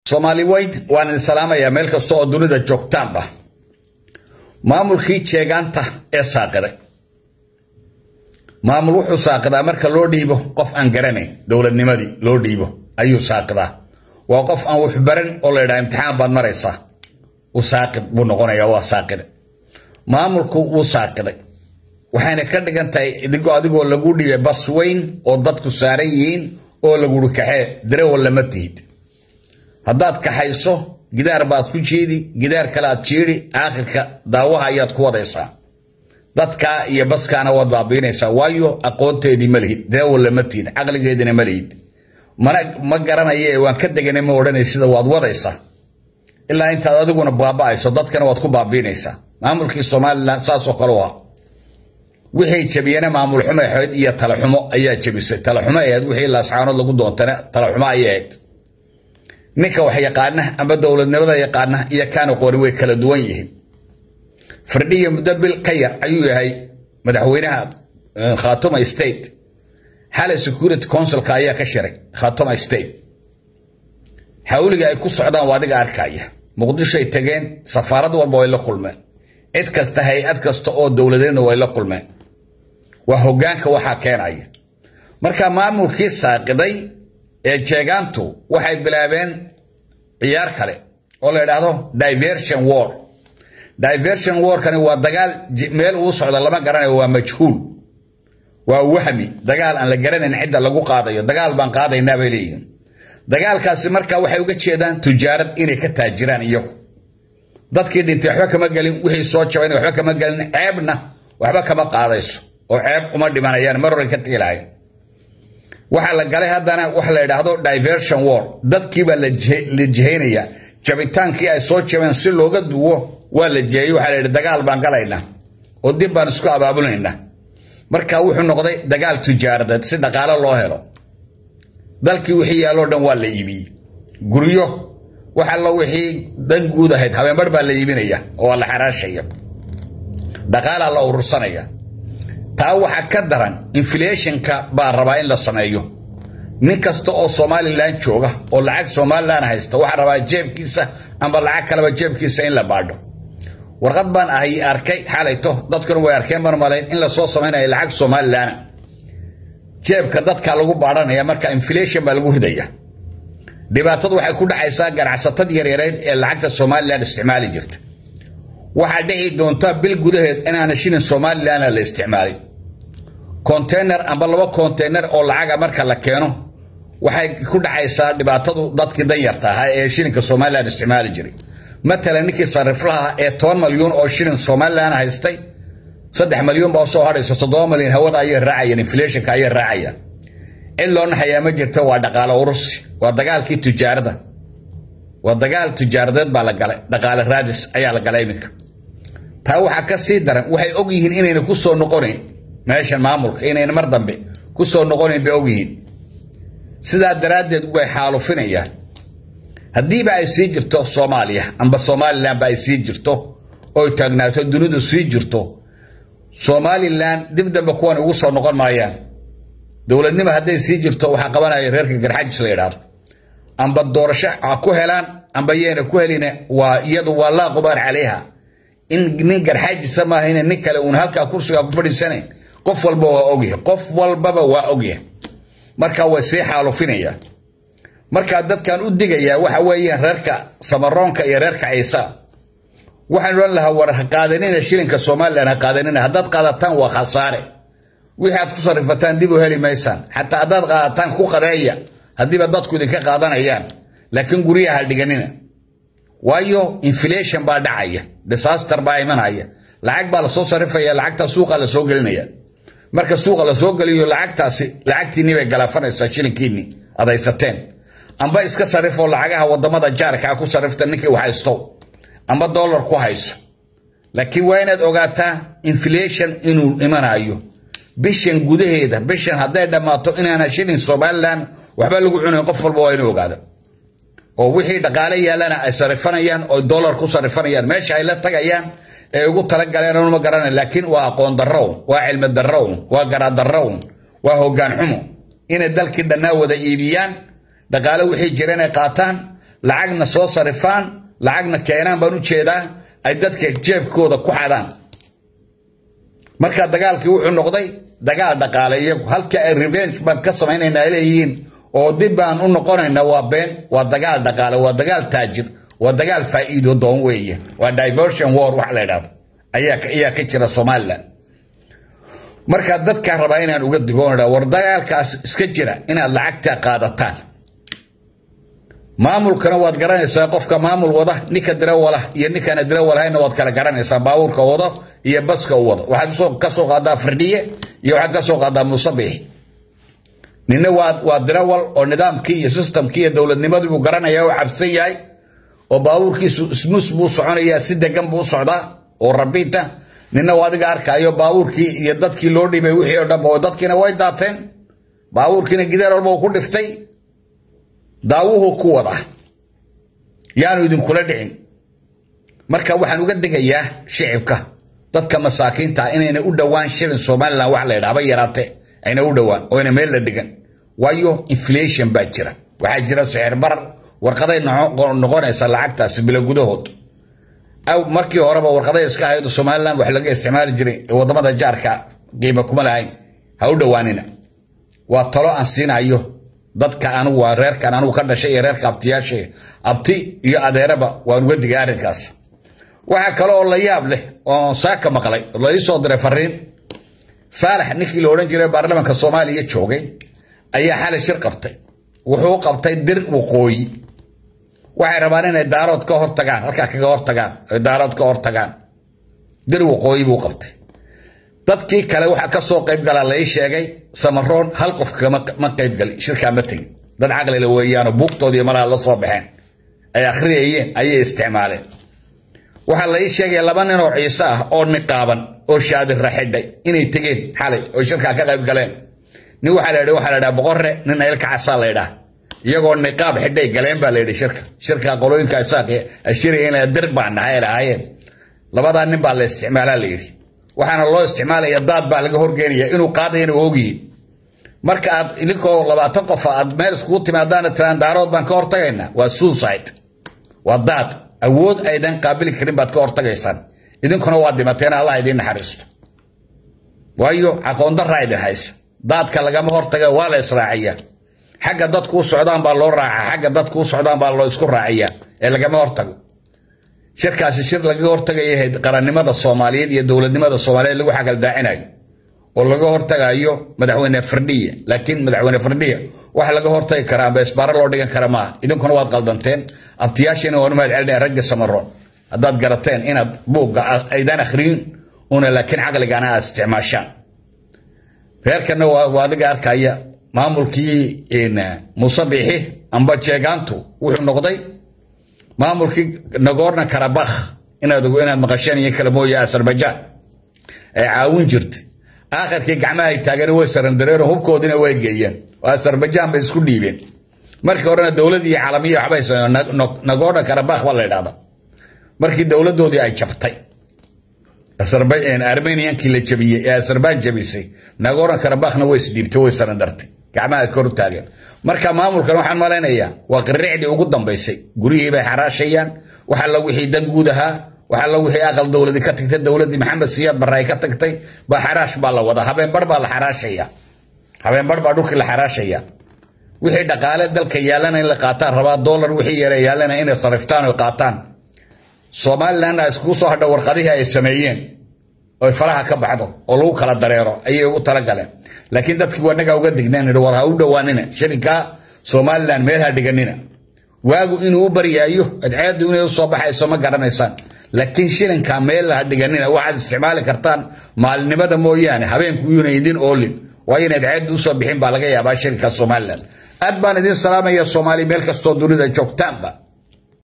soomaali weyn waan idin salaamayaa meel kasta oo dunida joogtaanba maamulkii jeegaanta ee saaqiday maamul wuxuu saaqidaa marka loo dhiibo qof aan garanayn dowladnimadii loo dhiibo ayuu saaqidaa waa qof aan wax baran oo la ydhaha imtixaan baad maraysaa u saaqid buu noqonayaa waa saaqide maamulku wuu saaqiday waxayna ka dhigan tahay idigoo adigoo lagu dhiibay bas weyn oo dadku saaran yihiin oo laguri kaxee darawal lama tihid haddaad kaxayso gidaar baad ku jiidi gidaar kale aad jiidi aakhirka daawaha ayaad ku wadaysaa dadkaa iyo baskaana waad baabiinaysaa waayo aqoonteedii ma lihid darawal lama tihid caqligeedina ma lihid mana ma garanaye waan ka deganay ma odhanay sida waad wadaysaa ilaa intaad adiguna baaba'ayso dadkana waad ku baabiinaysaa maamulkii somalilan saasoo kale u ahaa wixii jabiyana maamul xumo ahayd iyo talaxumo ayaa jabisay talaxumo ahayd wixii laascaanood lagu doontana talaxumo ayay ahayd ninka wax yaqaana ama dowladnimada yaqaana iyo kaana qori way kala duwan yihiin firdhiya muddo bil ka yar ayuu yahay madaxweynaha khatuma state xalay security councilka ayaa ka shiray khatuma state xawliga ay ku socdaan waa adiga arkaya muqdishoay tageen safaarad walba way la kulmeen cid kasta hay-ad kasta oo dowladeedna way la kulmeen waa hogaanka waxaa keenaya marka maamulkii saaqiday ee jeegaantu waxay bilaabeen ciyaar kale oo la idhaahdo diversion war diversion warkani waa dagaal meel uu socdo lama garanayo waa majhuul waa wahmi dagaal aan la garanayn cidda lagu qaadayo dagaal baan qaadaynaa bay leeyihiin dagaalkaasi marka waxay uga jeedaan tujaarad inay ka taajiraan iyagu dadkii dhintay waxba kama gelin wixii soo jabayna waxba kama gelin ceebna waxba kama qaadayso oo ceeb uma dhimanayaan mar hore ka tiilahayn waxaa la galay haddana waxa la idhaahdo diversion war dadkiibaa la jihaynayaa jabitaankii ay soo jabeen si looga duwo waa la jihayey waxaa la yidhi dagaal baan galaynaa oo dib baan isku abaabulaynaa marka wuxuu noqday dagaal tujaaradeed si dhaqaalo loo helo dalkii wixii yaalloo dhan waa la iibiyey guryo wax allo wixii dan guud ahayd habeenbar baa la iibinaya oo la xaraashaya dhaqaalaa la urursanaya taa waxaa ka daran inflationka baa rabaa in la sameeyo nin kasta oo somalilan jooga oo lacag somalilan haysta waxaa rabaa jeebkiisa amba lacag kaleba jeebkiisa in la baadho warqad baan ahay arkay xalayto dadkuna way arkeen baan malayn in lasoo samaynayo lacag somalilana jeebka dadka lagu baadhanaya marka inflation baa lagu ridaya dhibaatadu waxay ku dhacaysaa ganacsatad yaryareed ee lacagta somalilan isticmaali jirta waxaa dhici doonta bil gudaheed inaana shilin somalilan la isticmaalin konteyner amba laba konteyner oo lacaga marka la keeno waxay ku dhacaysaa dhibaatadu dadkii danyarta ahaa ee shilinka somalilan isticmaali jiray matalan ninkii sariflaha ee toban malyuun oo shilin somalilan haystay saddex malyuun baa soo hadhayso toddoba malyan hawada ayay raacayaan inflationka ayay raacayaan cid loo naxayaa ma jirto waa dhaqaalo urursi waa dagaalkii tujaarada waa dagaal tujaaradeed baa la galay dhaqaale raadis ayaa la galay iminka taa waxaa ka sii daran waxay og yihiin inayna ku soo noqonayn meeshan maamulka inayna mar dambe ku soo noqonayn bay og yihiin sidaa daraaddeed way xaalufinayaan haddiiba ay sii jirto soomaaliya amba somalilanba ay sii jirto oy taagnaato dunidu sii jirto somalilan dib dambe kuwan ugu soo noqon maayaan dowladnimo hadday sii jirto waxaa qabanaya reerka garxajis la yidhaahdo amba doorasho ha ku helaan amba yeena ku helina waa iyadu waa laa qubaar calayha in nin garxaajisa maaha ina nin kale uun halkaa kursigaa ku fadhiisanayn qof walba waa ogyahay qof walbaba waa ogyahay marka way sii xaalufinayaan markaa dadkan u digayaa waxa weeyaan reerka samaroonka iyo reerka ciisa waxaan odhan lahaa war ha qaadanina shilinka somalilan ha qaadanina haddaad qaadataan waa khasaare wixii aad ku sarifataan dib u heli maysaan xataa haddaad qaadataan ku qadeeya haddiiba dadku idinka qaadanayaan laakiin guryaha ha dhiganina waayo inflation baa dhacaya disaster baa imanaya lacag baa lasoo sarifaya lacagtaa suuqa lasoo gelinaya marka suuqa lasoo geliyo lacagtaasi lacagtiinii bay galaafanaysaa shilinkiinii aad haysateen amba iska sarifoo lacagaha wadamada jaarkaa ku sarifta ninkii wax haysto amba dollar ku hayso laakiin waa inaad ogaataa inflation inuu imanayo bishan gudaheeda bishan hadday dhammaato inaana shilin somalilan waxba lagu cunayn qof walba waa inuu ogaada oo wixii dhaqaale yaallana ay sarifanayaan oo dollar ku sarifanayaan meesha ay la tagayaan ee ugu talagaleen anuma garanay laakiin waa aqoon darrown waa cilmi darrown waa garadarrown waa hoggaan xumo inay dalkii dhannaa wada iibiyaan dhaqaale wixii jira inay qaataan lacagna soo sarifaan lacagna keenaan baan u jeedaa ay dadka jeebkooda ku xadaan marka dagaalkii wuxuu noqday dagaal dhaqaale iyagu halkii ay revenge baan ka samaynayna ay leeyihiin oo dib baan u noqonayna waa been waa dagaal dhaqaale waa dagaal taajir waa dagaal faa'iido doon weeye waa diversion war wax la idhahdo ayaa ayaa ka jira somaliland marka dadkaa rabaa inaan uga digoon war dagaalkaas iska jira inaad lacagta qaadataan maamulkana waad garanaysaa qofka maamul wada ninka dirawala iyo ninkaana dirawalhayna waad kala garanaysaa baabuurka wado iyo baska u wado waxaad ka soo qaadaa firdhiye iyo waxaad ka soo qaadaa musabix nina waa dirawal oo nidaamkii iyo systemkii iyo dowladnimadii buu garanaya oo cabsan yahay oo baabuurkiisu smus buu soconayaa si degan buu u socdaa oo rabiita nina waa adiga arkaayo baabuurkii iyo dadkii loo dhibay wixii oo dhan oo dadkiina way daateen baabuurkiina gidaar walba uu ku dhiftay daawuhu ku wada yaanu idinkula dhicin marka waxaan uga degayaa shicibka dadka masaakiinta inayna u dhowaan shilin somalilan wax la yidhaha ba yaraate ayna u dhowaan oo ayna meel la dhigan waayo inflation baa jira waxaa jira sixir barar warqaday noqonaysa lacagtaasi bilo gudahood aw markii horeba warqaday iska ahayd somalilan wax laga isticmaali jiray ee wadamada jaarka qiima kuma lahayn ha u dhowaanina waa talo aan siinayo dadka anigu waa reerkan anigu ka dhashay iyo reerka abtiyaasha abti iyo adeeraba waan uga digay arrinkaas waxaa kale oo la yaab leh oo saaka maqlay la ii soo diray fariin saalax ninkii la odhan jiray baarlamaanka soomaaliya joogay ayaa xalay shir qabtay wuxuu qabtay dir waqooyi waxay rabaan inay daarood ka hortagaan halkaa kaga hortagaan ay daarood ka hortagaan dir waqooyi buu qabtay dadkii kale waxa ka soo qayb galaa la ii sheegay samaroon hal qof kama qayb gali shirkaa ma tegin dad caqlile weeyaanoo buugtoodii malaha la soo baxeen ay akhriyayeen ayay isticmaaleen waxaa la ii sheegay laba nin oo ciise ah oo niqaaban oo shaadira xidhay inay tegeen xalay oo shirkaa ka qayb galeen nin waxaa la yidhi waxaa la yidhaha boqorre nin aylka casaa la yidhaha iyagoo niqaab xidhay galeen baa la yidhi shirka shirka qolooyinka isaaq ashiraya inay dir baan nahay ay lahaayeen labadaa nin baa la isticmaalaa la yidhi waxaana loo isticmaalaya daad baa laga horgeynaya inuu qaadayana ogiyin marka aad idinkoo labaatan qofa aad meel iskugu timaadaana tiraan daarood baan ka hortagaynaa waa suicide waa daad awood aydan qaabili karin baad ka hortagaysaan idinkuna waa dhimateen allah idiin naxariisto waayo aqoondaraa idin haysa daadka lagama hortaga waa la israaciya xagga dadkuu socdaan baa loo raacaa xagga dadkuu socdaan baa loo isku raaciya ee lagama hortago shirkaasi shir lagaga hortagaya qarannimada soomaaliyeed iyo dowladnimada soomaaliyeed lagu xagaldaacinayo oo laga hortagayo madaxweyne firdhiya laakiin madaxweyne firdhiya waxa laga hortagi karaa amba isbaaro loo dhigan kara maaha idinkuna waad qaldanteen abtiyaashiina waan u mahad celinaya ragga samaroon haddaad garateen inaad buugga aydaan akhriyin una laakiin caqligana aad isticmaashaan reerkana waa adiga arkaya maamulkii musabixi amba jeegaantu wuxuu noqday maamulkii nagorno karabakh inaad inaad maqasheen iyo kale mooye azerbaijan ay caawin jirtay aakhirkii gacmahay taageen way sarandareero hubkoodina way geeyeen oo azerbaijan bay isku dhiibeen markii horena dowladii caalamiya waxbay sameeyeen nagorno karabakh baa la yidhahda markii dowladoodii ay jabtay armeniankii la jabiyey ee azerbaijan jabisay nagorno karabakhna way isdhiibtay way sarandartay gacmaha kor u taageen marka maamulkan waxaan malaynayaa waa qirricdii ugu dambaysay guryihii bay xaraashayaan wax alla wixii dan guud ahaa wax alla wixii aqal dowladi ka tagtay dowladii maxamed siyaad barre ay ka tagtay baa xaraash baa la wadaa habeenbar baa la xaraashaya habeenbar baa dhulkii la xaraashaya wixii dhaqaale dalka yaalana in la qaataan rabaa dollar wixii yara yaalana inay sariftaan oo qaataan somalilandna iskugu soo hadha warqadihii ay sameeyeen oy faraha ka baxdo oo lagu kala dareero ayay ugu talagaleen laakiin dadkii wanaga uga digneen war ha u dhowaanina shirinkaa somalilan meel ha dhiganina waagu inuu u baryaayo adceedu inay usoo baxayso ma garanaysaan laakiin shilinkaa meel ha dhiganina waxaad isticmaali kartaan maalinimada mooyaane habeenku yuuna idin oolin waayo in adceedu usoo bixin baa laga yaabaa shirinka somalilan aad baan idin salaamaya soomaali meel kastoo dunida joogtaanba